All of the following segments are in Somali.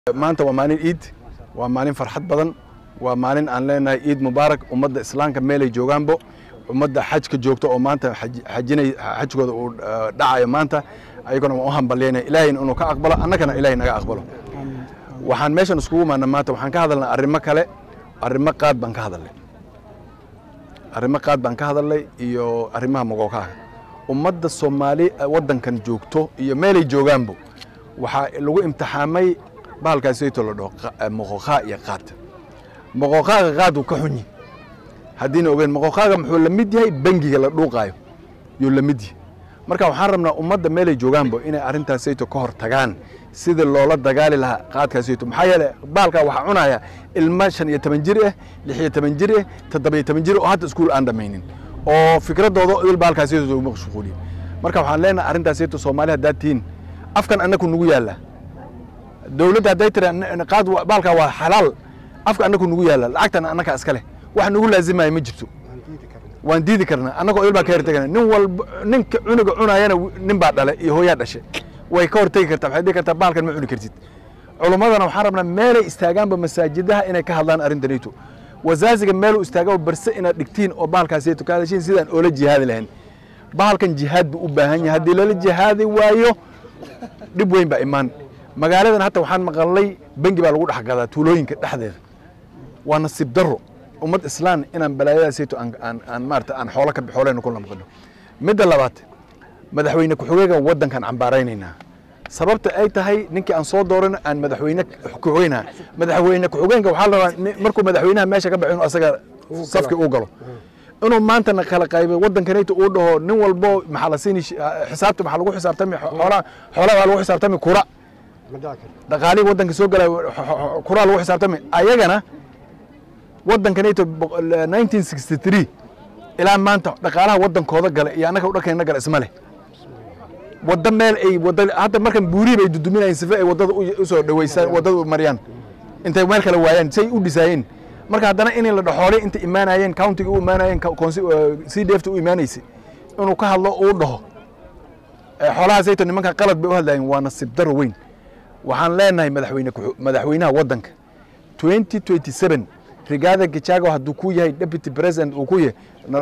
maanta waa maalin iid waa maalin farxad badan waa maalin aan leenahay iid mubaarak ummadda islaamka meelay joogaanbo ummadda xajka joogta oo maanta xajinay xajkooda uu dhacayo maanta ayagona waan u hambalyeynaya ilaahayna inuu ka aqbalo annagana ilaahay naga aqbalo waxaan meeshan iskugu imaana maanta waxaan ka hadalnay arrimo kale arrimo qaad baan ka hadalnay arrimo qaad baan ka hadalnay iyo arrimaha mogokaaga ummadda soomaali waddankan joogto iyo meelay joogaanbo waxaa lagu imtixaamay bahalkaasayto la dhaho moqoqaa iyo qaad moqoqaaga qaad uu ka xunyi haddiina ogeyn moqoqaaga muxuu la mid yahay bangiga la dhuuqaayo yuu la mid yahay marka waxaan rabnaa ummadda meelay joogaanbo inay arrintaasayto ka hor tagaan sidii loola dagaali lahaa qaadkaasayto maxaa yeele bahalkaa waxaa cunaya ilma shan iyo toban jir ah lix iyo toban jir ah toddobiyo toban jir oo hadda iskuul aan dhammaynin oo fikradooda il bahalkaasayto ugu mashquuliya marka waxaan leenahay arrintaasayto soomaali haddaad tihiin afkan annaku nugu yaalla dowladda hadday tiri qaad baalkaa waa xalaal afka annaku nugu yaalla lacagtan annakaa iska leh wax nugu laazimaya ma jirto waan diidi karnaa annagoo il baa ka hortegana nin walba ninka cunuga cunayana nin baa dhale iyo hooyaa dhashe way ka hortegi kartaa waxay dhihi kartaa baalkan ma cuni kartid culummadana waxaan rabnaa meelay istaagaanba masaajidaha inay ka hadlaan arrintanito wasaasiga meeluu istaagaa barse inaad dhigtiin oo baalkaasiyto ka hadashiin sidaan oola jihaadi lahayn bahalkan jihaad buu u baahan yahay haddii lala jihaadi waayo dhib weyn baa imaan magaaladan hata waxaan maqalnay bengi baa lagu dhex gadaa tuulooyinka dhexdeeda waa nasiib daro ummad islaan inaan balaayadaasayto aan maarata aan xoolo ka xooleyna kula maqano midda labaad madaxweyne ku-xigeenka waddankan cambaaraynaynaa sababta ay tahay ninkii aan soo dooran aan madaxweyne ku-xigeenaha madaxweyne ku-xigeenka waxaa la rabaa markuu madaxweynaha meesha ka baxo inuu asaga safki u galo inuu maantana kala qaybay waddankanayta uu dhaho nin walbo maxaa la siini xisaabta maxaa lagu xisaabtami xoolaha xoolaha baa lagu xisaabtami kura dhaqaalihii waddanka soo galay kuraa lagu xisaabtami ayagana waddankanayto nineteen sixty three ilaa maanta dhaqaalaha waddankooda gale iyo annaga udhankayna gale isma leh wadda meel ay wadda hadda markan buurihi bay duduminayeen sife ay waddada usoo dhaweysaan waddada u mariyaan intay meel kale waayaan say u dhisaayeen marka haddana in la dhaxoolay inta imaanayeen countiga u imaanayeen c d f ta u imaanaysay inuu ka hadlo uu dhaho xoolahaasayto nimanka qalad bay u hadlayeen waa nasiib daro weyn waxaan leenahay madaxweyne madaxweynaha waddanka twenty twenty seven rigaada gijago hadduu ku yahay deputy president uu ku yahay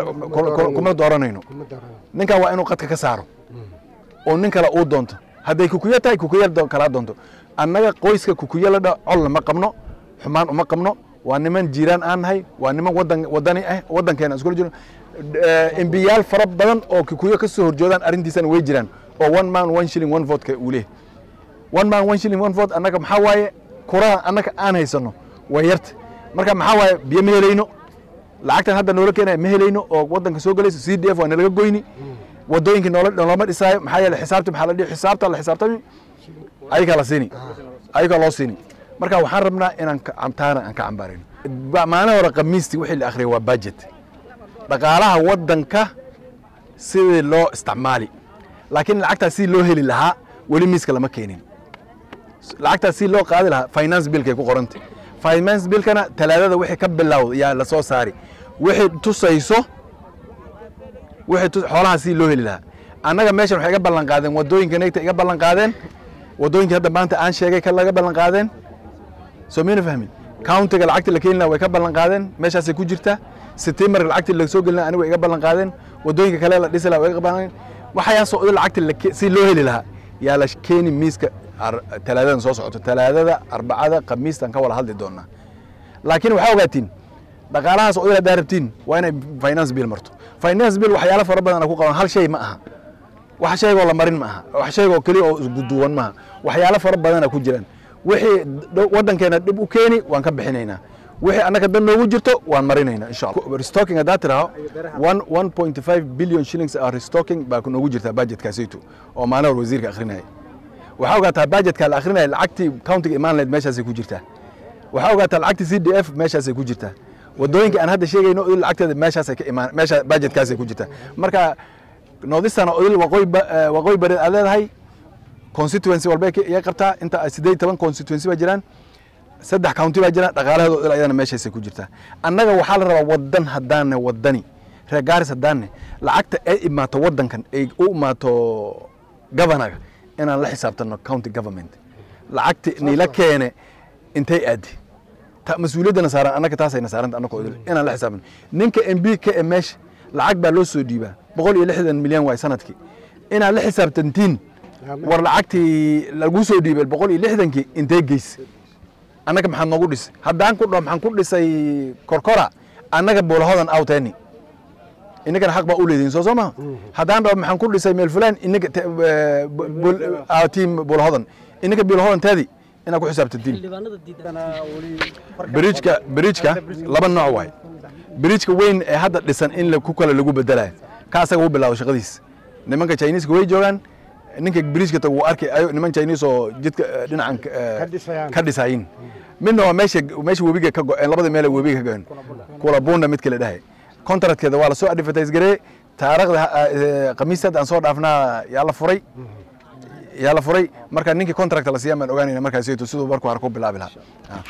kuma dooranayno ninkan waa inuu qadka ka saaro oo nin kale uu doonto hadday kukuyo tahay kukuyo kalaa doonto annaga qoyska kukuyo la dha colna ma qabno xumaan uma qabno waa niman jiiraan aan nahay waa niman wadan wadani ah waddankeena iskula jiro embiyaal fara badan oo kukuyo ka soo horjoodaan arrintiisana way jiraan oo one man one shilling one vote ka uu leeyahay one man one shilling one vote annaga maxaa waaye kuraha annaga aan haysano way yarta marka maxaa waaye biyo ma helayno lacagtan hadda noola keenaya ma helayno oo waddanka soo galayso c d f waa nalaga goyni waddooyinkii noola noolama dhisaayo maxaa yeele xisaabta maxaa la dhihi xisaabta la xisaabtami ayagaa la siini ayagaa loo siini marka waxaan rabnaa inaan taana aan ka cambaarayno maalin hore khamiistii wixii la akhriyay waa budget dhaqaalaha waddanka sidii loo isticmaali laakiin lacagtaas si loo heli lahaa weli miiska lama keenin lacagtaas si loo qaadi lahaa finance billkay ku qorantay finance billkana talaadada wixii ka bilowda yaa la soo saari wixii tusayso wixii xoolaha si loo heli lahaa annaga meeshan waxay iga ballan qaadeen waddooyinka nagta iga ballan qaadeen waddooyinkii hadda maanta aan sheegay ka laga ballan qaadeen soo miyna fahmin countiga lacagtii la keeni lahaa way ka ballan qaadeen meeshaasay ku jirtaa setimarka lacagtii la soo gelina aniga way iga ballan qaadeen waddooyinka kale la dhisi lahaa way iga ballan waxayaasoo idin lacagtii si loo heli lahaa yaa la keeni miiska talaadadan soo socoto talaadada arbacada khamiistan ka wada hadli doonaa laakiin waxaa ogaatiin dhaqaalahaas oo idil haddaa rabtiin waa inay finance bill marto finance bill waxyaalo fara badan ku qaban hal shay ma aha wax shaygoo la marin ma aha wax shaygoo keliya oo isguduwan maaha waxyaalo fara badana ku jiraan wixii waddankeena dhib u keeni waan ka bixinaynaa wixii annaga dan noogu jirto waan marinaynaa insha allah restocking haddaa tiraho one one point five billion shillings are restocking baa noogu jirtaa budgetkaasayto oo maalin hor wasiirka akhrinaya waxaa ogaataa budgetka la akhrinaya lacagtii countiga imaan lahayd meeshaasay ku jirtaa waxaa ogaataa lacagtii c d f meeshaasay ku jirtaa waddooyinka aan hadda sheegayno idil lacagteeda meeshaasay ka imaan meesha budgetkaasay ku jirtaa marka noodistana idil waqooyi waqooyi bareed aad leedahay constituency walbay iga qabtaa inta siddeed toban constituency baa jiraan saddex county baa jira dhaqaalaheedo idil ayadana meeshaasay ku jirtaa annaga waxaa la rabaa waddan haddaanne waddani reer gaaris haddaanne lacagta ay imaato waddankan ay u imaato governaga inaan la xisaabtano county government lacagti nila keene intay aadi ta mas-uuliyaddana saaran annaga taasayna saaranta annaka odil inaan la xisaabin ninka m b ka ee meesha lacag baa loo soo dhiibaa boqol iyo lixdan milyan waay sanadkii inaad la xisaabtantiin war lacagtii lagu soo dhiibay boqol iyo lixdankii intee geysa annaga maxaad noogu dhisay haddaan ku dhaho maxaan ku dhisay korkora annaga boolahodan awteeni inagana xaq baa u leedihin soo soo maha haddaan dhaho maxaan ku dhisay meel fulaan inaga tiim boolahodan inaga boolahodan taadi inaad ku xisaabtantiin bridjka bridjka laba nooc waay bridjka weyn ee hadda dhisan in ku kale lagu bedelayo ka asaga u bilaabo shaqadiis nimanka chineska way joogaan ninka bridjka tag wuu arkay ayo niman chinese oo jidka dhinacan ka dhisayin midna waa meesha meesha webiga ka go-een labada meel webiga ka go-een kula bunda mid kale dhahay contractkeeda waa lasoo advertise garee taariikhda khamiista hadda aan soo dhaafnaa yaa la furay yaa la furay marka ninkii contract la siiyaa maan ogaanayna markaasayto siduu marku hore ku bilaabi lahaa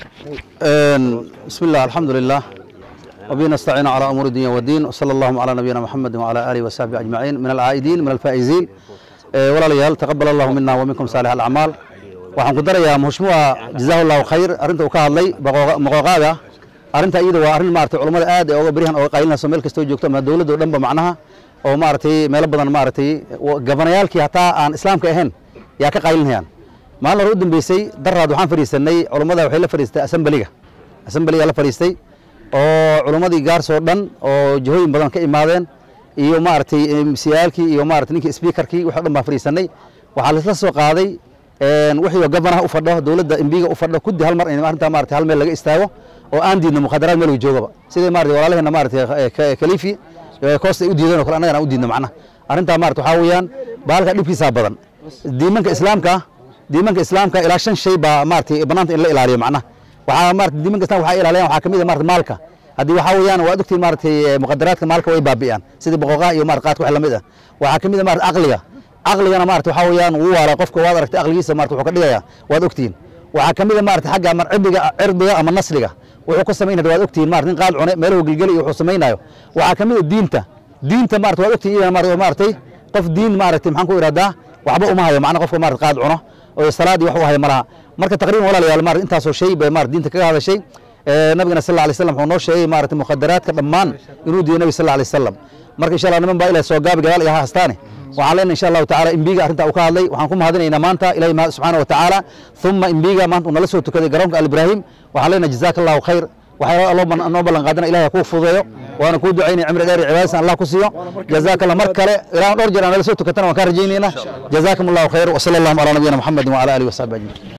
بسم الله الحمد لله وبه نستعين على امور الدنيا والدين وصلى اللهم على نبينا محمد وعلى اله وصحبه اجمعين من العائدين من الفائزين إيه ولا ليال تقبل الله منا ومنكم صالح الاعمال waxaan ku darayaa mushmuca jazaahu allahu khayr arrinta uu ka hadlay maqooqaaga arrinta iyada waa arrin maaragtay culammada aad ee oga beryahan oga qaylinayso meel kastoo joogto ama dowladda oo dhanba macnaha oo maaragtay meelo badan maaragtay gabanayaalkii hataa aan islaamka ahayn yaa ka qaylinayaan maalin hore u dambeysay daraad waxaan fadhiisanay culammada waxay la fadhiistay asambeliga asambeliga la fadhiistay oo culammadii gaarsoo dhan oo jihooyin badan ka imaadeen iyo maaragtay msiyaalkii iyo maaragtay ninkii speakerkii wax o dhan baan fadhiisanay waxaa laisla soo qaaday wixii oo gabanaha u fadho dowladda embiga u fadho kuddi hal mar in arrintaa maaragtay hal meel laga istaago oo aan diidno mukhadaraad meel uu joogaba sidai maaragtay walaalaheena maaragtay khaliifi koosta ay u diideen oo kale annagana aan u diidno macnaha arrintaa maaragtay waxaa weeyaan baalka dhibkiisaa badan diimanka islaamka diimanka islaamka ilaa shan shay baa maaragtay bannaanta in la ilaaliyo macnaha waxaa maaragtay diimanka islaamka waxaa ilaaliyan waxaa kamid ah maaragtay maalka haddii waxaa weeyaan waad ogtiin maaragtay muqadaraadka maalka way baabi'iyaan sidii boqoqaha iyo maaragtay qaadka wax lamid ah waxaa kamid ah maaragtay aqliga aqligana maaragtay waxaa weeyaan wuu waala qofka waad aragtay aqligiisa maaragtay wuxuu ka dhigayaa waad ogtiin waxaa kamid ah maaragtay xagga ama cirdiga cirdiga ama nasliga wuxuu ka samaynaya waad ogtiin maaragtay nin qaad cune meelahu gelgeli iyo wuxuu samaynayo waxaa kamid ah diinta diinta maaragtay waad ogtiin iyadana maaragtay qof diin maaragtay maxaan ku ihahdaa waxba uma hayo macna qofka maaragtay qaad cuno oo salaadii wax u hayo malaha marka taqriiban walaalayaal maaragtay intaasoo shay bay maaragtay diinta kaga hadashay nabigana sal alay slam wuxuu noo sheegay maaragtay mukhadaraadka dhammaan inuu diiday nabi sal alay wasalam marka insha allah niman baa ilaah soo gaabi gadaal iyo ha hastaane waxaan leenahay insha allahu tacaala imbiga arrintaa uu ka hadlay waxaan ku mahadinaynaa maanta ilahi subxaana wa tacaala uma imbiga maanta uu nala soo tukaday garoonka alibrahim waxaan leenahay jazaaka allahu khayr waxaa noo ballan qaadana ilahi ha kuu fududeeyo waana kuu ducaynaya cimri dheer iyo cibaadadiisa allah ku siiyo jazaaka allah mar kale ilaa dhowr jeer aan nala soo tukatana waan kaa rajaynaynaa jazaakum allahu khayr wasala allahuma calaa nabiyina muxamedin wacala alihi wasaxbi ajmaciin